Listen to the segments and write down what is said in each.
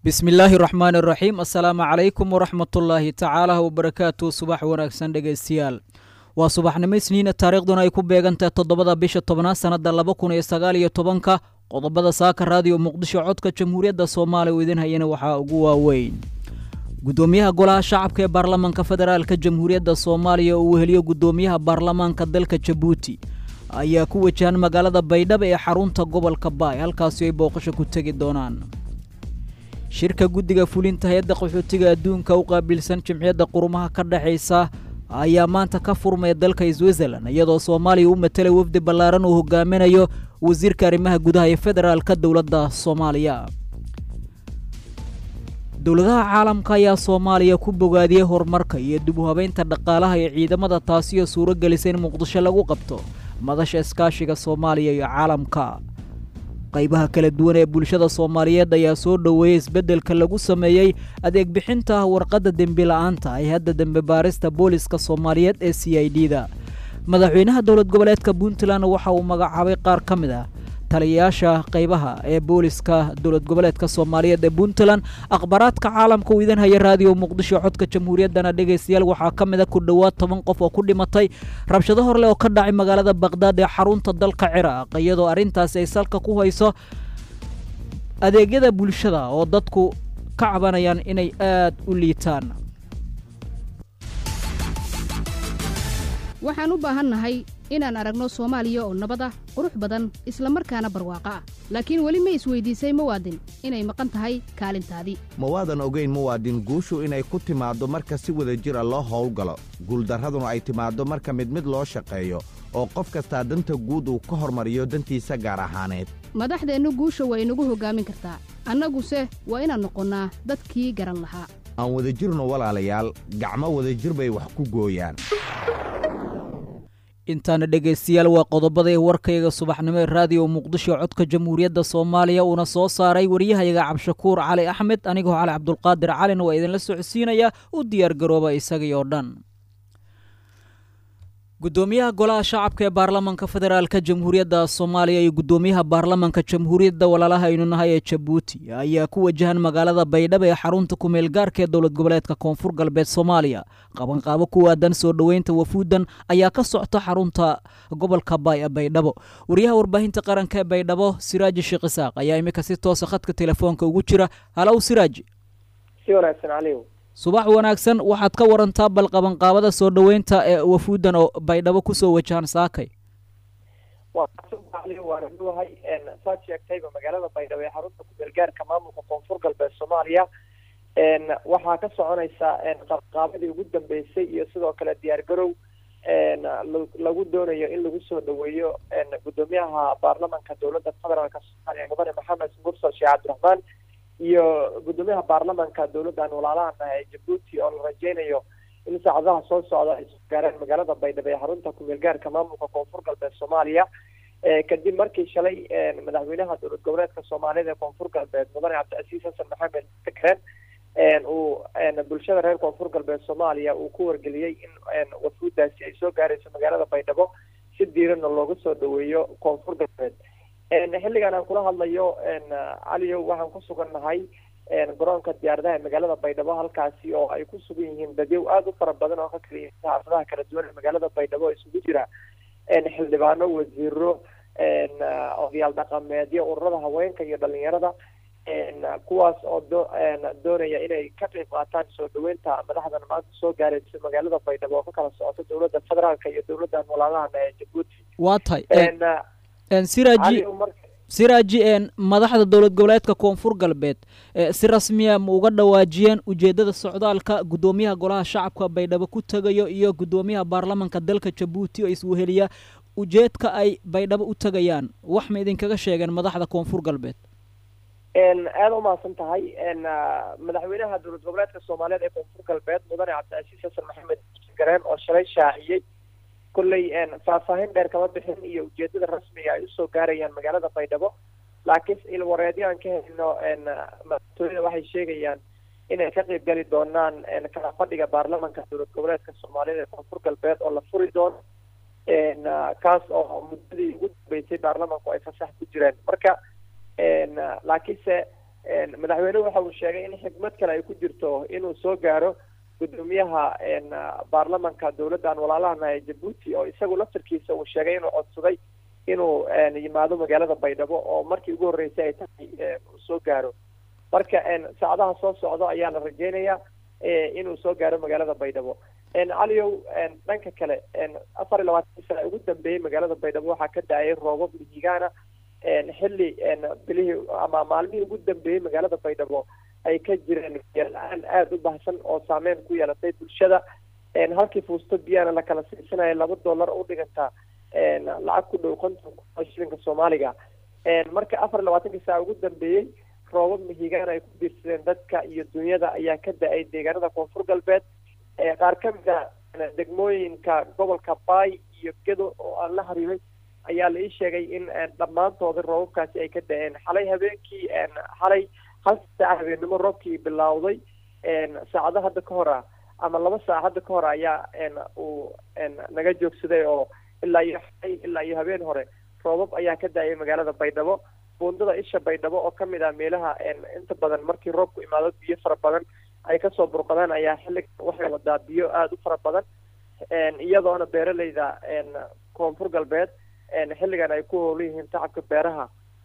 bismi illaahi raxmaani raxiim assalaamu calaykum waraxmatullaahi tacaala wabarakaatu subax wanaagsan dhegaystayaal waa subaxnimo isniina taariikhduna ay ku beegantahay toddobada bisha tobnaad sannadda laba kun iyo sagaal iyo tobanka qodobada saaka raadiyo muqdisho codka jamhuuriyadda soomaaliya oo idin hayana waxaa ugu waaweyn gudoomiyaha golaha shacabka ee baarlamaanka federaalka jamhuuriyadda soomaaliya oo uu heliyo gudoomiyaha baarlamaanka dalka jabuuti ayaa ku wajahan magaalada baydhabo ee xarunta gobolka baay halkaasi ay booqasho ku tegi doonaan shirka guddiga fulinta hay-adda qaxootiga adduunka u qaabilsan jimciyadda qurumaha ka dhexaysa ayaa maanta ka furmaya dalka switzerland iyadoo soomaaliya u matalay wafdi ballaaran uu hogaaminayo wasiirka arrimaha gudaha ee federaalka dowladda soomaaliya dowladaha caalamka ayaa soomaaliya ku bogaadiyey horumarka iyo dib u habeynta dhaqaalaha ee ciidamada taasi oo suuro gelisa in muqdisho lagu qabto madasha iskaashiga soomaaliya iyo caalamka qaybaha kala duwan ee bulshada soomaaliyeed ayaa soo dhoweeyey isbeddelka lagu sameeyey adeeg bixinta warqadda dembi la-aanta hay-adda dembe baarista booliska soomaaliyeed ee c i d da madaxweynaha dowlad goboleedka puntland waxa uu magacaabay qaar ka mid ah taliyayaasha qaybaha ee booliska dowlad goboleedka soomaaliyeed ee puntland akhbaaraadka caalamka uu idin haya raadiyo muqdisho codka jamhuuriyaddana dhegaystayaal waxaa ka mid a ku dhowaad toban qof oo ku dhimatay rabshado horleh oo ka dhacay magaalada bakhdad ee xarunta dalka ciraaq iyadoo arrintaasi ay salka ku hayso adeegyada bulshada oo dadku ka cabanayaan inay aad u liitaan waxaan u baahannahay inaan aragno soomaaliya oo nabad ah qurux badan isla markaana barwaaqo ah laakiin weli ma isweydiisay muwaadin inay maqan tahay kaalintaadii mawaadan ogayn muwaadin guushu inay ku timaaddo marka si wada jira loo howlgalo guuldarraduna ay timaaddo marka mid mid loo shaqeeyo oo qof kastaa danta guud uu ka hormariyo dantiisa gaar ahaaneed madaxdeennu guusha waa inagu hoggaamin kartaa annaguse waa inaan noqonnaa dadkii garan lahaa aan wadajirno walaalayaal gacmo wadajir bay wax ku gooyaan intaana dhegaystayaal waa qodobada ee warkayga subaxnimo ee raadiyo muqdisho codka jamhuuriyadda soomaaliya uuna soo saaray waryahayaga cabshakuur cali axmed anigoo cali cabdulqaadir calina waa idinla socodsiinaya u diyaar garooba isagii oo dhan gudoomiyaha golaha shacabka ee baarlamaanka federaalka jamhuuriyadda soomaaliya iyo gudoomiyaha baarlamaanka jamhuuriyadda walaalaha aynu nahay ee jabuuti ayaa ku wajahan magaalada baydhabo ee xarunta kumeel gaarka ee dowlad goboleedka koonfur galbeed soomaaliya qabanqaabo ku waadan soo dhoweynta wafuudan ayaa ka socta xarunta gobolka baay ee baydhabo wariyaha warbaahinta qaranka ee baydhabo siraaji sheekh isaaq ayaa imika si toosa khadka telefoonka ugu jira halow siraaji subax wanaagsan waxaad ka warantaa bal qabanqaabada soo dhoweynta ee wafuudan oo baydhabo kusoo wajahan saakay waana duwahay saad sheegtayba magaalada baydhabo ee xarunta kumeelgaarka maamulka koonfur galbeed soomaaliya waxaa ka soconaysa qabanqaabadii ugu dambeysay iyo sidoo kale diyaar garow lagu doonayo in lagu soo dhaweeyo gudoomiyaha baarlamanka dowladda federaalka soomaaliya mudane maxamed mursal sheekh cabdiraxmaan iyo gudoomiyaha baarlamanka dowladdan walaalahan ee jabuuti oo la rajeynayo in saacadaha soo socda ay soo gaareen magaalada baydhabo ee xarunta kumeel gaarka maamulka koonfur galbeed soomaaliya kadib markii shalay madaxweynaha dowlad goboleedka soomaaliyeed ee koonfur galbeed mudane cabdicasiis xasan maxamed sakren uu bulshada reer koonfur galbeed soomaaliya uu ku wargeliyey in wafuudaasi ay soo gaarayso magaalada baydhabo si diiranna looga soo dhaweeyo koonfur galbeed xilligan aan kula hadlayo caliyow waxaan ku sugan nahay garoonka diyaaradaha ee magaalada baydhabo halkaasi oo ay ku sugan yihiin dadyow aada u fara badan oo ka kala yimid xaafadaha kala duwan ee magaalada baydhabo isugu jira xildhibaano wasiiro odayaal dhaqameedyo ururada haweenka iyo dhalinyarada kuwaas oo do doonaya inay ka qayb qaataan soo dhaweynta madaxdan maanta soo gaaraysa magaalada baydhabo oo ka kala socoto dowladda federaalka iyo dowladdan walaalahan ee jabuuti waa tahay siraji siraaji madaxda dowlad goboleedka koonfur galbeed si rasmiya ma uga dhawaajiyeen ujeedada socdaalka gudoomiyaha golaha shacabka baydhabo ku tegayo iyo gudoomiyaha baarlamanka dalka jabuuti oo isweheliya ujeedka ay baydhabo u tegayaan wax ma idinkaga sheegeen madaxda koonfur galbeed aada umahadsan tahay madaxweynaha dowlad goboleedka soomaaliyeed ee koonfur galbeed mudane cabdicasiis xasan maxamed gareen oo shalay shaaciyey kolley faahfaahin dheer kama bixin iyo ujeedada rasmiga ay usoo gaarayaan magaalada baydhabo laakiin ilwareedyo aan ka helino madaxtooyada waxay sheegayaan inay ka qayb gali doonaan kala fadhiga baarlamanka dowlad goboleedka soomaaliyeed ee koonfur galbeed oo la furi doono kaas oo muddadii ugu dambeysay baarlamanku ay fasax ku jireen marka laakiinse madaxweynuhu waxa uu sheegay in xikmad kale ay ku jirto inuu soo gaaro guddoomiyaha baarlamanka dowladdan walaalahan ee jabuuti oo isagu laftarkiisa uu sheegay inuu codsaday inuu yimaado magaalada baydhabo oo markii ugu horreysay ay tahay uu soo gaaro marka saacadaha soo socda ayaa la rajeynayaa inuu soo gaaro magaalada baydhabo caliyow dhanka kale afar iyo labaatan sana ugu dambeeyey magaalada baydhabo waxaa ka da-ay roobab mihigaana xilli bilihii ama maalmihii ugu dambeeyey magaalada baydhabo ay ka jireen biyola-aan aada u bahsan oo saameyn ku yeelatay bulshada halkii fuusto biyana la kala siisanaya laba dollar u dhigantaa lacag ku dhow konton kun shilinka soomaaliga marka afar iyo labaatankii saa ugu dambeeyey roobab mihigaan ay ku biirsadeen dadka iyo dunyada ayaa ka da-ay deegaanada koonfur galbeed qaar ka mid a degmooyinka gobolka baay iyo gedo oo aan la hariibay ayaa la ii sheegay in dhammaantooda roobabkaasi ay ka da-een xalay habeenkii xalay hal saaca habeennimo roobkii bilowday saacado hadda ka hor ah ama laba saac hadda ka hor ayaa uu naga joogsaday oo ilaa iyo xalay ilaa iyo habeen hore roobab ayaa ka da-ay magaalada baydhabo buundada isha baydhabo oo kamid ah meelaha inta badan markii roobku imaado biyo fara badan ay kasoo burqadaan ayaa xilliga waxay wadaa biyo aada u fara badan iyadoona beeraleyda koonfur galbeed xilligan ay ku howlan yihiin tacabka beeraha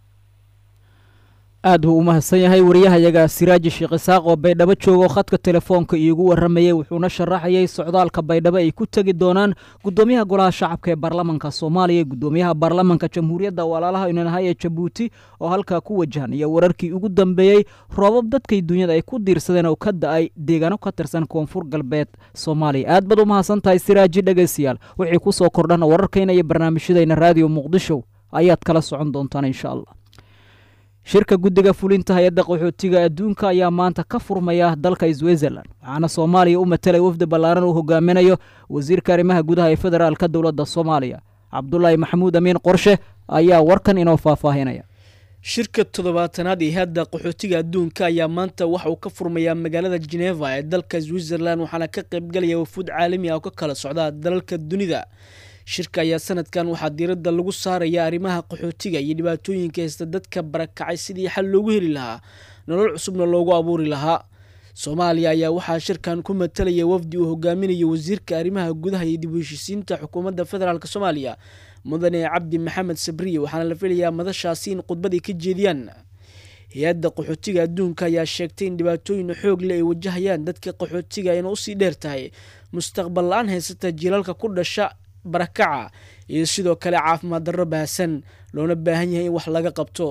aad buu u mahadsan yahay wariyahayaga siraaji sheekh isaaq oo baydhabo jooga oo khadka telefoonka iigu warramayey wuxuuna sharaxayay socdaalka baydhabo ay ku tegi doonaan guddoomiyaha golaha shacabka ee baarlamanka soomaaliya guddoomiyaha baarlamanka jamhuuriyadda walaalaha inanahay ee jabuuti oo halkaa ku wajahan iyo wararkii ugu dambeeyey roobab dadkay dunyada ay ku diirsadeen oo ka da-ay deegaano ka tirsan koonfur galbeed soomaaliya aad baad u mahadsan tahay siraaji dhegeystayaal wixii ku soo kordhana wararkayna iyo barnaamijyadayna raadiyo muqdisho ayaad kala socon doontaan insha allah shirka guddiga fulinta hay-adda qaxootiga adduunka ayaa maanta ka furmaya dalka switzerland waxaana soomaaliya u matalay wafdi ballaaran uu hogaaminayo wasiirka arrimaha gudaha ee federaalka dowladda soomaaliya cabdulaahi maxamuud amiin qorshe ayaa warkan inoo faahfaahinaya shirka toddobaatanaad ee hadda qaxootiga adduunka ayaa maanta waxa uu ka furmayaa magaalada geneva ee dalka switzerland waxaana ka qaybgalaya wafuud caalami ah oo ka kala socda dalalka dunida shirka ayaa sanadkan waxaa diiradda lagu saaraya arrimaha qaxootiga iyo dhibaatooyinka haysta dadka barakacay sidii xal loogu heli lahaa nolol cusubna loogu abuuri lahaa soomaaliya ayaa waxaa shirkan ku matalaya wafdi uu hogaaminayo wasiirka arrimaha gudaha iyo dib u heshiisiinta xukuumadda federaalk soomaaliya mudane cabdi maxamed sabriye waxaana la filayaa madashaasi in khudbad ay ka jeediyaan hay-adda qaxootiga adduunka ayaa sheegtay in dhibaatooyin xoog leh ay wajahayaan dadka qaxootiga ayna usii dheer tahay mustaqbal la-aan haysata jiilalka ku dhasha barakaca iyo sidoo kale caafimaad darro baahsan loona baahan yahay in wax laga qabto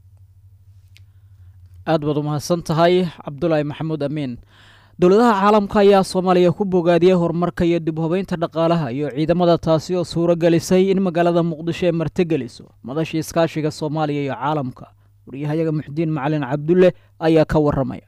aad baad u mahadsan tahay cabdulaahi maxamuud amiin dowladaha caalamka ayaa soomaaliya ku bogaadiyey horumarka iyo dib habeynta dhaqaalaha iyo ciidamada taasi oo suuro gelisay in magaalada muqdisho ay martigeliso madashii iskaashiga soomaaliya iyo caalamka waryahayaga muxdiin macalin cabdulle ayaa ka waramaya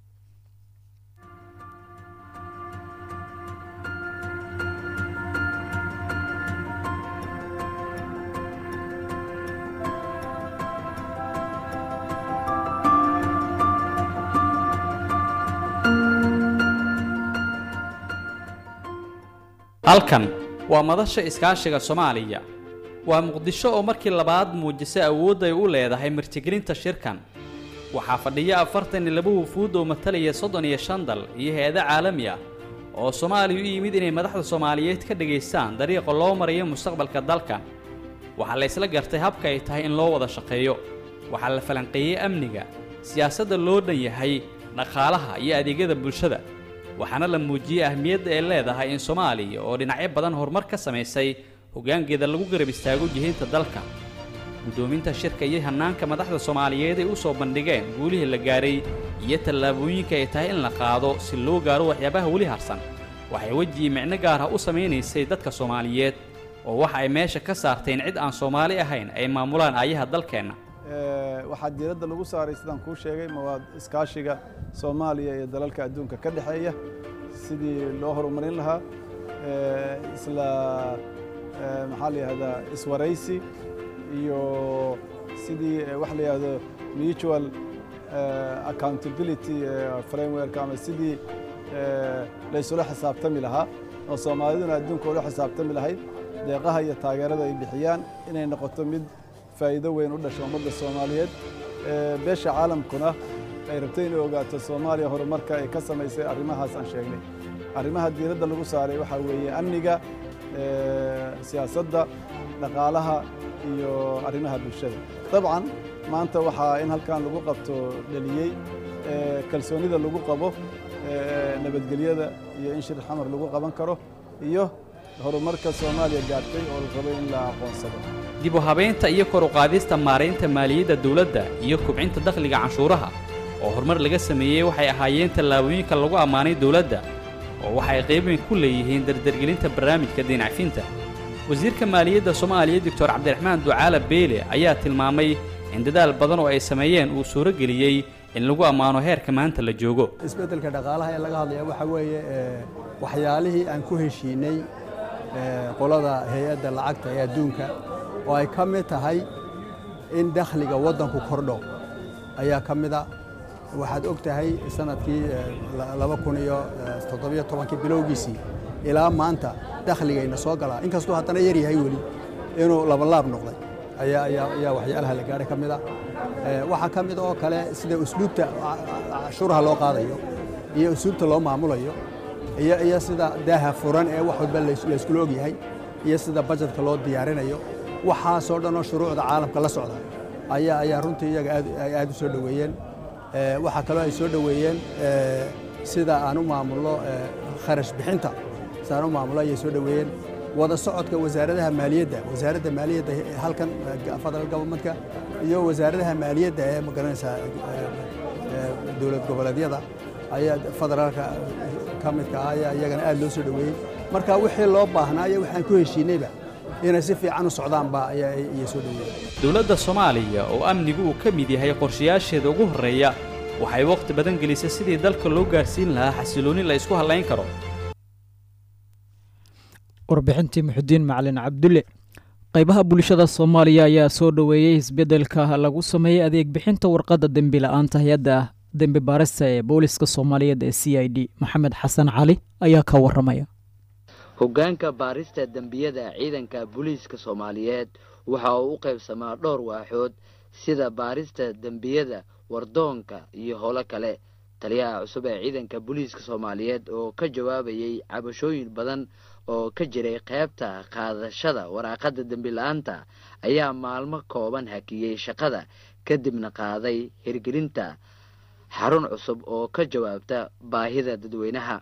halkan waa madasha iskaashiga soomaaliya waa muqdisho oo markii labaad muujisay awood ay u leedahay martigelinta shirkan waxaa fadhiya afartan iyo laba wufuud oo matalaya soddon iyo shan dal iyo hay-ado caalami ah oo soomaaliya u yimid inay madaxda soomaaliyeed ka dhegaystaan dariiqa loo marayo mustaqbalka dalka waxaa la ysla gartay habka ay tahay in loo wada shaqeeyo waxaa la falanqeeyey amniga siyaasadda loo dhan yahay dhaqaalaha iyo adeegyada bulshada waxaana la muujiyey ahmiyadda ay leedahay in soomaaliya oo dhinacyo badan horumar ka samaysay hoggaankeeda lagu garab istaago jihaynta dalka guddoominta shirka iyo hannaanka madaxda soomaaliyeed ay u soo bandhigeen guulihii la gaaray iyo tallaabooyinka ay tahay in la qaado si loo gaaro waxyaabaha weli harsan waxay wejii micno gaar ah u samaynaysay dadka soomaaliyeed oo waxa ay meesha ka saarteen cid aan soomaali ahayn ay maamulaan aayaha dalkeenna waxaa diiradda lagu saaray sidaan kuu sheegay mawaad iskaashiga soomaaliya iyo dalalka adduunka ka dhexeeya sidii loo horumarin lahaa isla maxaa la yihahdaa iswaraysi iyo sidii wax la yihahdo mutual accountability framework ama sidii laysula xisaabtami lahaa oo soomaaliduna adduunka ula xisaabtami lahayd deeqaha iyo taageerada ay bixiyaan inay noqoto mid faa'iido weyn u dhasho ummadda soomaaliyeed beesha caalamkuna ay rabtay inay ogaato soomaaliya horumarka ay ka samaysay arrimahaas aan sheegnay arrimaha diiradda lagu saaray waxaa weeye amniga siyaasadda dhaqaalaha iyo arrimaha bulshada dabcan maanta waxaa in halkan lagu qabto dheliyey kalsoonida lagu qabo nabadgelyada iyo in shir xamar lagu qaban karo iyo horumarka soomaaliya gaartay oo la rabo in la aqoonsado dib u habaynta iyo kor u qaadista maaraynta maaliyadda dawladda iyo kubcinta dakhliga canshuuraha oo horumar laga sameeyey waxay ahaayeen tallaabooyinka lagu ammaanay dawladda oo waxay qayb weyn ku leeyihiin dardargelinta barnaamijka diinacfinta wasiirka maaliyadda soomaaliya doctor cabdiraxmaan ducaala beele ayaa tilmaamay in dadaal badan oo ay sameeyeen uu suuro geliyey in lagu ammaano heerka maanta la joogo isbeddelka dhaqaalaha ee laga hadlaya waxaa weeye waxyaalihii aan ku heshiinay qolada hay-adda lacagta ee adduunka oo ay ka mid tahay in dakhliga waddanku kordho ayaa ka mida waxaad og tahay sanadkii laba kun iyo toddobiyo tobankii bilowgiisii ilaa maanta dakhligayna soo galaa inkastuu haddana yar yahay weli inuu labalaab noqday ayaa waxyaalaha la gaadhay ka mida waxaa ka mid oo kale sida usluubta cashuuraha loo qaadayo iyo usluubta loo maamulayo iyo sida daaha furan ee wax walba layskula og yahay iyo sida bajetka loo diyaarinayo waxaasoo dhan oo shuruucda caalamka la socda ayaa ayaa runtii iyaga ay aad u soo dhoweeyeen waxaa kaloo ay soo dhoweeyeen sida aan u maamulno kharash bixinta sidaan u maamulno ayay soo dhoweeyeen wada socodka wasaaradaha maaliyadda wasaaradda maaliyadda halkan federal governmentka iyo wasaaradaha maaliyadda ee magaranaysaa dowlad goboleedyada ayaa federaalka ka midka ah ayaa iyagana aad loo soo dhoweeyey marka wixii loo baahnaa iyo waxaan ku heshiinayba inay si fiican u socdaanba ayay soo dhoweeyeen dowladda soomaaliya oo amnigu uu ka mid yahay qorshayaasheeda ugu horreeya waxay wakhti badan gelisay sidii dalka loo gaarsiin lahaa xasilooni la isku hadlayn karo warbixintii muxudiin macalin cabdulle qaybaha bulshada soomaaliya ayaa soo dhoweeyey isbeddelka lagu sameeyey adeeg bixinta warqadda dembi la-aanta hay-adda dembi baarista ee booliska soomaaliyeed ee c i d maxamed xasan cali ayaa ka warramaya hoggaanka baarista dembiyada ciidanka booliiska soomaaliyeed waxa uu u qaybsamaa dhowr waaxood sida baarista dembiyada wardoonka iyo howlo kale taliyaha cusub ee ciidanka booliiska soomaaliyeed oo ka jawaabayey cabashooyin badan oo ka jiray qaybta qaadashada waraaqada dembi la-aanta ayaa maalmo kooban hakiyey shaqada kadibna qaaday hirgelinta xarun cusub oo ka jawaabta baahida dadweynaha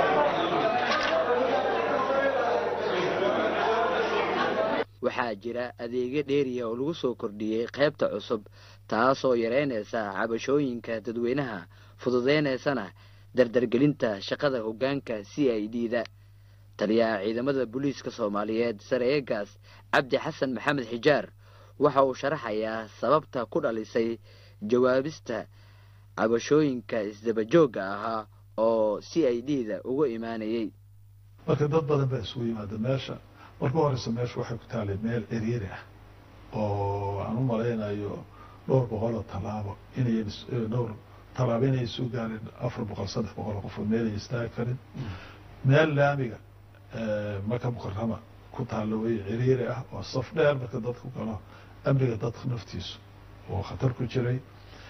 waxaa jira adeegyo dheeriya oo lagu soo kordhiyey qaybta cusub taasoo yareynaysa cabashooyinka dadweynaha fududeynaysana dardargelinta shaqada hoggaanka c i d da taliyaha ciidamada booliiska soomaaliyeed sareegaas cabdi xasan maxamed xijaar waxa uu sharaxayaa sababta ku dhalisay jawaabista cabashooyinka isdabajoogga ahaa oo c i d da uga imaanayey marka dad badan baa isugu yimaada meesha marka horeysa meesha waxay ku taalay meel ciriiri ah oo aan u malaynayo dhowr boqoloo tallaabo inay dhowr tallaabo inay isu gaareen afar boqol saddex boqol qofood meelay istaagi karin meel laamiga maka mukarama ku taalla wey ciriiri ah oo saf dheer marka dadku galo amniga dadka naftiisu oo khatar ku jiray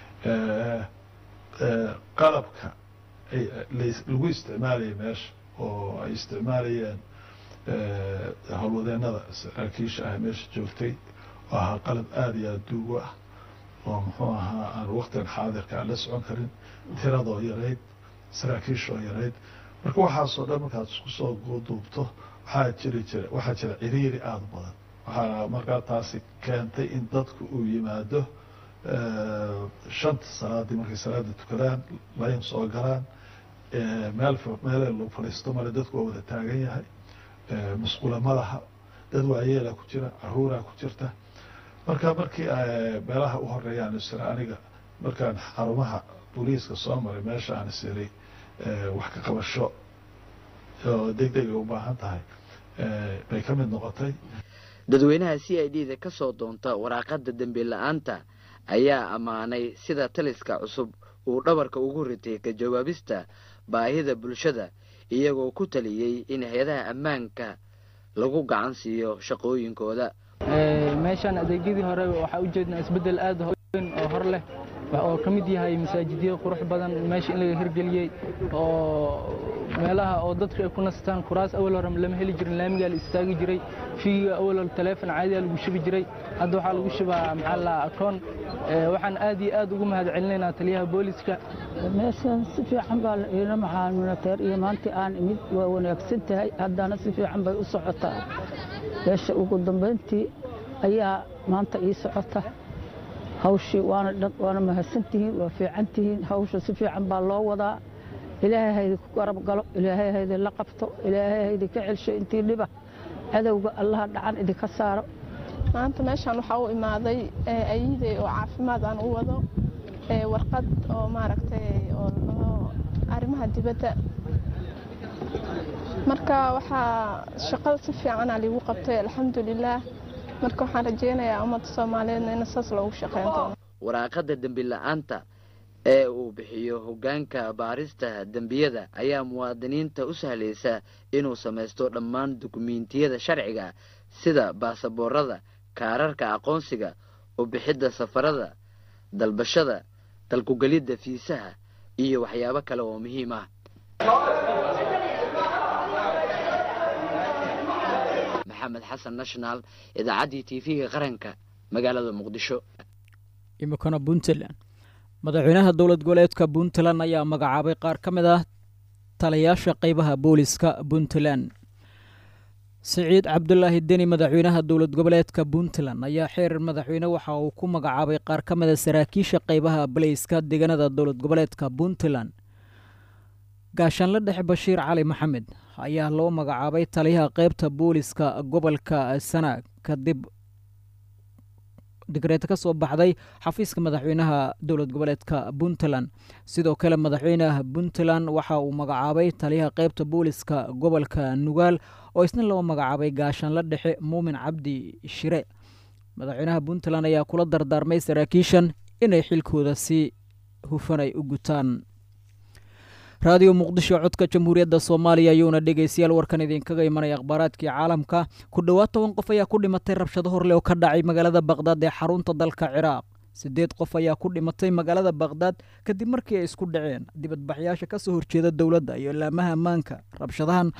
qalabka lagu isticmaalayay meesha oo ay isticmaalayeen howlwadeenada saraakiisha ah meesha joogtay oo ahaa qalab aada iyo aada duugo ah oo muxuu ahaa aan waktigan xaadirka aan la socon karin tiradoo yarayd saraakiishoo yarayd marka waxaasoo dhan markaad isku soo duubto waxaa jiri jira waxaa jira ciriiri aada u badan waxaa markaa taasi keentay in dadku uu yimaado shanta salaadii markay salaada tukadaan layn soo galaan meel meele lagu fadhiisto male dadku waa wada taagan yahay musqula malaha dad waayeela ku jira caruuraa ku jirta marka markii meelaha u horeeyaan isira aniga markaan xarumaha booliiska soo maray meesha aan isiray wax ka qabasho oo deg deg ay u baahan tahay bay ka mid noqotay dadweynaha c i d da ka soo doonta waraaqada dembi la-aanta ayaa ammaanay sida taliska cusub uu dhabarka ugu ritay ka jawaabista baahida bulshada iyagoo ku taliyey in hay-adaha ammaanka lagu gacan siiyo shaqooyinkooda meeshaan adeegyadii hore waxaa ujeednaa isbeddel aada weyn oo hor leh oo ka mid yahay masaajidyo qurux badan meesha in laga hirgeliyey oo meelaha oo dadku ay ku nastaan kuraas awal hore lama heli jirin laamigaa la istaagi jiray fiiga awal hore taleefon caadigaa lagu shubi jiray hadda waxaa lagu shubaa maxaa la akoon waxaan aad iyo aad ugu mahad celinaynaa taliyaha booliska meeshan si fiican baa la iila maxaaminateer iyo maantii aan imid waa wanaagsan tahay haddana si fiican bay u socotaa meesha ugu dambayntii ayaa maanta ii socota hawshii waana mahadsantihiin waa fiican tihiin hawsha si fiican baa loo wadaa ilaahay haydi ku garab galo ilaahay haydi la qabto ilaahay haydi ka celsho intii dhiba cadowga allaha dhacan idinka saaro maanta meeshaan waxaa u imaaday ayidey oo caafimaad aan u wado warqad oo maaragtay oo arrimaha dibadda marka waxaa shaqada si fiicana liigu qabtay alxamdulilaah marka waxaan rajeynayaa ummadda soomaaliyeedna in saas loogu shaqeyn doono waraaqada dembi la-aanta ee uu bixiyo hoggaanka baarista dembiyada ayaa muwaadiniinta u sahlaysa inuu samaysto dhammaan dukumiintiyada sharciga sida baasaboorada kaararka aqoonsiga u bixidda safarada dalbashada dalkugelidda fiisaha iyo waxyaabo kale oo muhiim ah maxamed xasan national idaacaddii t v-ga qaranka magaalada muqdisho imikana puntland madaxweynaha dowlad goboleedka puntland ayaa magacaabay qaar ka mid ah taliyaasha qeybaha booliska puntland siciid cabdulaahi deni madaxweynaha dowlad goboleedka puntland ayaa xeer madaxweyne waxa uu ku magacaabay qaar ka mid a saraakiisha qeybaha baleyska deegaanada dowlad goboleedka puntland gaashaanle dhexe bashiir cali maxamed ayaa loo magacaabay taliyaha qeybta booliska gobolka sanaag kadib digreed ka soo baxday xafiiska madaxweynaha dowlad goboleedka puntland sidoo kale madaxweynaha puntland waxa uu magacaabay taliyaha qeybta booliska gobolka nugaal oo isna loo magacaabay gaashaanle dhexe muumin cabdi shire madaxweynaha puntland ayaa kula dardaarmay saraakiishan inay xilkooda si hufan ay u gutaan raadiyo muqdisho codka jamhuuriyadda soomaaliya ayuuna dhegeystayaal warkan idinkaga imanaya akhbaaraadkii caalamka ku dhowaad toban qof ayaa ku dhimatay rabshado horleh oo ka dhacay magaalada baqhdaad ee xarunta dalka ciraaq siddeed qof ayaa ku dhimatay magaalada baqhdaad kadib markii ay isku dhaceen dibadbaxyaasha ka soo horjeeda dowladda iyo laamaha ammaanka rabshadahan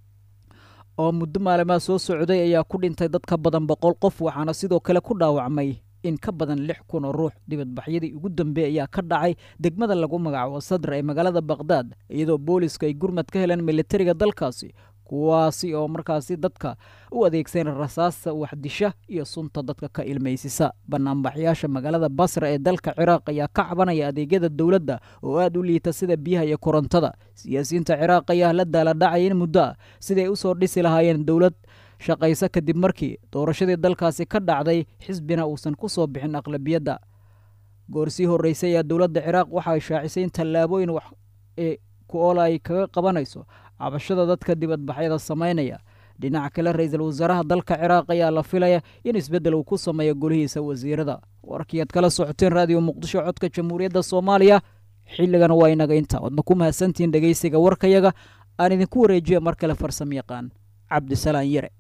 oo muddo maalimaad soo socday ayaa ku dhintay dad ka badan boqol qof waxaana sidoo kale ku dhaawacmay in ka badan lix kun oo ruux dibadbaxyadii ugu dambeey ayaa ka dhacay degmada lagu magacaabo sadra ee magaalada baqhdaad iyadoo booliska ay gurmad ka heleen militariga dalkaasi kuwaasi oo markaasi dadka u adeegsan rasaasta waxdisha iyo sunta dadka ka ilmaysisa banaanbaxyaasha magaalada basra ee dalka ciraaq ayaa ka cabanaya adeegyada dowladda oo aad u liita sida biyaha iyo korontada siyaasiyiinta ciraaq ayaa la daaladhacaya in muddo ah siday usoo dhisi lahaayeen dowlad shaqaysa kadib markii doorashadii dalkaasi ka dhacday xisbina uusan ku soo bixin aqlabiyadda goorsii horreysay ayaa dowladda ciraaq waxa ay shaacisay in tallaabooyin wax ee ku-oola ay kaga qabanayso cabashada dadka dibadbaxyada samaynaya dhinaca kale ra-iisul wasaaraha dalka ciraaq ayaa la filaya in isbeddel uu ku sameeyo golihiisa wasiirada warkii aad kala socoteen raadiyo muqdisho codka jamhuuriyadda soomaaliya xilligan waa inaga inta wadna ku mahadsantihiin dhegeysiga warkayaga aan idinku wareejiya mar kale farsamo yaqaan cabdisalaan yare